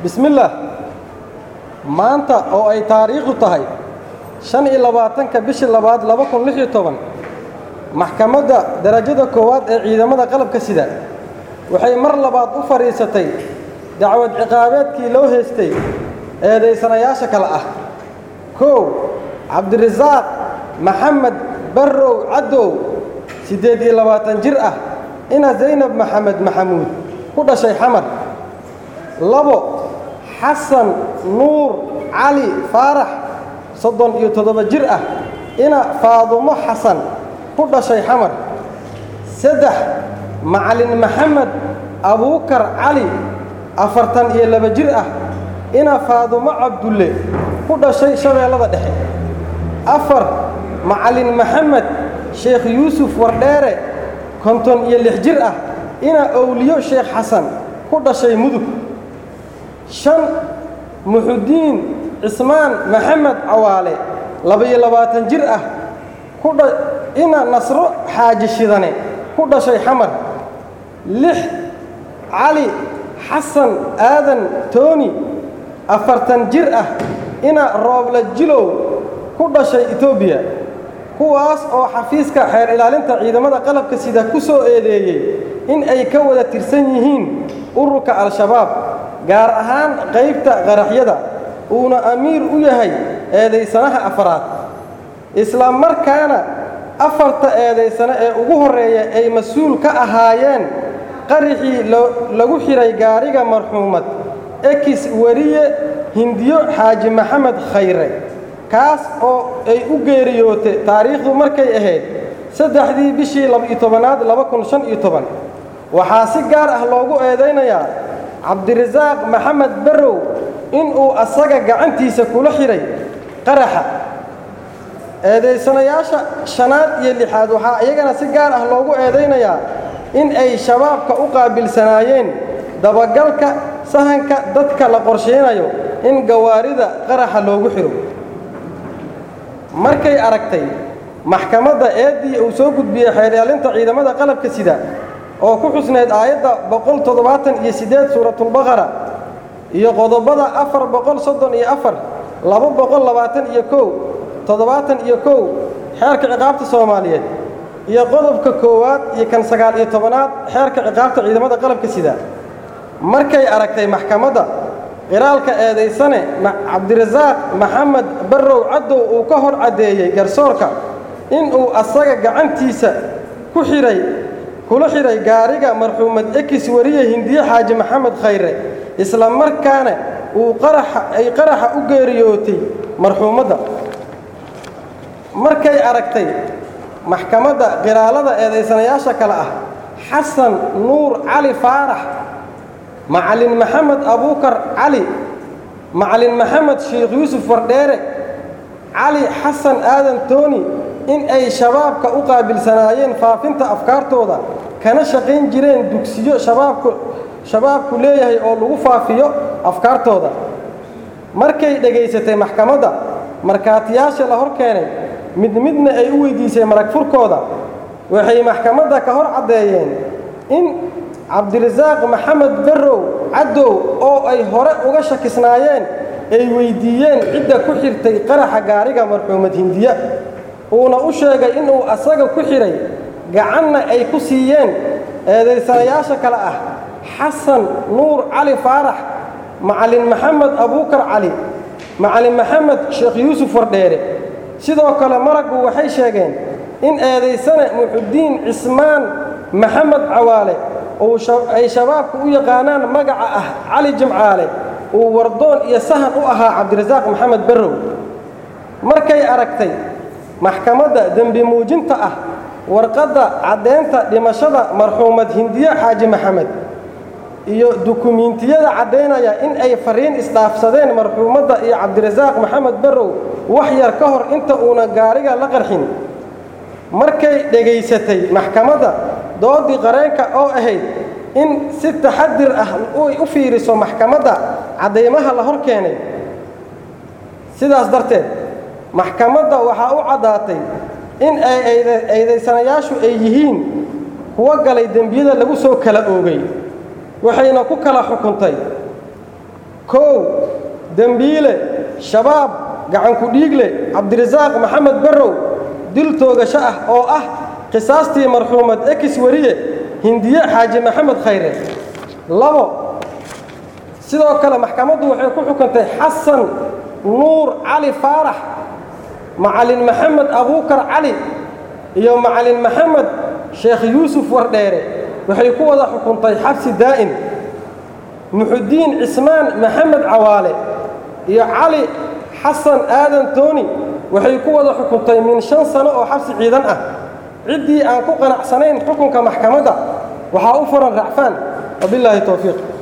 bismillaah maanta oo ay taariikhdu tahay shan iyo labaatanka bishii labaad laba kun lix iyo toban maxkamadda darajada koowaad ee ciidamada qalabka sida waxay mar labaad u fadhiisatay dacwad ciqaabeedkii loo haystay eedaysanayaasha kale ah kow cabdirasaaq maxamed barrow caddow siddeed iyo labaatan jir ah ina zaynab maxamed maxamuud ku dhashay xamar labo xasan nuur cali faarax soddon iyo toddoba jir ah ina faadumo xasan ku dhashay xamar saddex macalin maxamed abuukar cali afartan iyo laba jir ah ina faadumo cabdulle ku dhashay shabeellada dhexe afar macalin maxamed sheekh yuusuf wardheere konton iyo lix jir ah ina owliyo sheekh xasan ku dhashay mudug shan muxudiin cismaan maxamed cawaale laba-iyo labaatan jir ah ina nasro xaaji shidane ku dhashay xamar lix cali xasan aadan tooni afartan jir ah ina roobla jilow ku dhashay etoobiya kuwaas oo xafiiska xeer ilaalinta ciidamada qalabka sida ku soo eedeeyey in ay ka wada tirsan yihiin ururka al-shabaab gaar ahaan qaybta qaraxyada uuna amiir u yahay eedaysanaha afaraad isla markaana afarta eedaysano ee ugu horreeya ay mas-uul ka ahaayeen qaraxii lagu xidhay gaariga marxuumad ekis weriye hindiyo xaaji maxamed khayre kaas oo ay u geeriyootay taariikhdu markay ahayd saddexdii bishii laba-iyo tobanaad laba kun shan iyo toban waxaa si gaar ah loogu eedaynayaa cabdirasaaq maxamed barrow inuu asaga gacantiisa kula xidhay qaraxa eedaysanayaasha shanaad iyo lixaad waxaa iyagana si gaar ah loogu eedaynayaa in ay shabaabka u qaabilsanaayeen dabagalka sahanka dadka la qorshaynayo in gawaarida qaraxa loogu xidho markay aragtay maxkamadda eeddii uu soo gudbiyey xeeryaalinta ciidamada qalabka sida oo ku xusnayd aayadda boqol toddobaatan iyo siddeed suuratulbaqara iyo qodobada afar boqol soddon iyo afar laba boqol labaatan iyo kow toddobaatan iyo kow xeerka ciqaabta soomaaliyeed iyo qodobka koowaad iyo kan sagaal iyo tobanaad xeerka ciqaabta ciidamada qalabka sida markay aragtay maxkamadda qiraalka eedaysane cabdirasaaq maxamed barrow caddow uu ka hor caddeeyey garsoorka inuu asaga gacantiisa ku xidhay kula xidhay gaariga marxuumad ekis weriye hindiye xaaji maxamed khayre isla markaana uu qaraxa ay qaraxa u geeriyootay marxuumadda markay aragtay maxkamadda qiraalada eedaysanayaasha kale ah xasan nuur cali faarax macalin maxamed abuukar cali macalin maxamed sheekh yuusuf wardheere cali xasan aadan tooni in ay shabaabka u qaabilsanaayeen faafinta afkaartooda kana shaqayn jireen dugsiyo shabaabku shabaabku leeyahay oo lagu faafiyo afkaartooda markay dhegaysatay maxkamadda markhaatiyaasha la hor keenay mid midna ay u weydiisay marag furkooda waxay maxkamadda ka hor caddeeyeen in cabdirasaaq maxamed barrow caddow oo ay hore uga shakisnaayeen ay weyddiiyeen cidda ku xirtay qaraxa gaariga marxuumad hindiya uuna u sheegay inuu asaga ku xidhay gacanna ay ku siiyeen eedaysanayaasha kale ah xasan nuur cali faarax macalin maxamed abuukar cali macalin maxamed sheekh yuusuf wardheere sidoo kale maraggu waxay sheegeen in eedaysane muxudiin cismaan maxamed cawaale ay shabaabku u yaqaanaan magaca ah cali jimcaale uu wardoon iyo sahan u ahaa cabdirasaaq maxamed barrow markay aragtay maxkamadda dembi muujinta ah warqadda caddeynta dhimashada marxuumad hindiye xaaji maxamed iyo dukumiintiyada caddaynaya in ay fariin isdhaafsadeen marxuumadda iyo cabdirasaaq maxamed barrow wax yar ka hor inta uuna gaariga la qarxin markay dhegaysatay maxkamadda doodii qareenka oo ahayd in si taxadir ah ay u fiiriso maxkamadda caddaymaha la hor keenay sidaas darteed maxkamadda waxaa u caddaatay in ay eedaysanayaashu ay yihiin kuwo galay dembiyada lagu soo kala oogay waxayna ku kala xukuntay kow dembiile shabaab gacanku dhiigle cabdirasaaq maxamed barrow dil toogasho ah oo ah qisaastii marxuumad ekis wariye hindiye xaaji maxamed khayre labo sidoo kale maxkamaddu waxay ku xukuntay xasan nuur cali faarax macalin maxamed abuukar cali iyo macalin maxamed sheekh yuusuf wardheere waxay ku wada xukuntay xabsi daa'im muxudiin cismaan maxamed cawaale iyo cali xasan aadan tooni waxay ku wada xukuntay min shan sano oo xabsi ciidan ah ciddii aan ku qanacsanayn xukunka maxkamadda waxaa u furan racfaan wabilaahi towfiiq